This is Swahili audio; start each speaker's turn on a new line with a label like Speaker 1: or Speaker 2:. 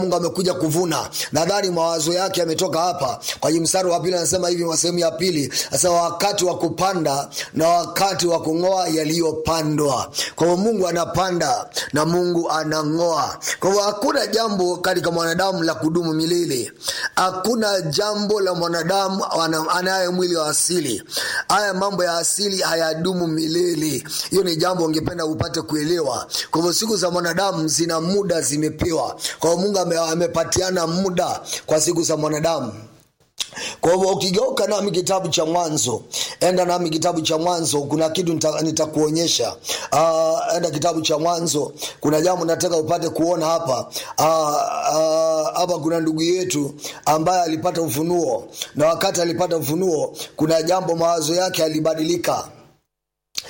Speaker 1: mungu amekuja kuvuna nadhani mawazo yake yametoka hapa kwenye mstari wa pili anasema hivi wa sehemu ya pili anasema wakati wa kupanda na wakati wa kung'oa yaliyopandwa kwa hivyo mungu anapanda na mungu anang'oa kwa hivyo hakuna jambo katika mwanadamu la kudumu milele hakuna jambo la mwanadamu ana- anaye mwili wa asili haya mambo ya asili hayadumu milele hiyo ni jambo ungependa upate kuelewa kwa hivyo siku za mwanadamu zina muda zimepewa kwa hivyo mungu ame, amepatiana muda kwa siku za mwanadamu kwa hivyo ukigeuka nami kitabu cha mwanzo enda nami kitabu cha mwanzo kuna kitu nita- nitakuonyesha uh, enda kitabu cha mwanzo kuna jambo nataka upate kuona hapa Ah, ah, hapa kuna ndugu yetu ambaye alipata ufunuo na wakati alipata ufunuo kuna jambo mawazo yake alibadilika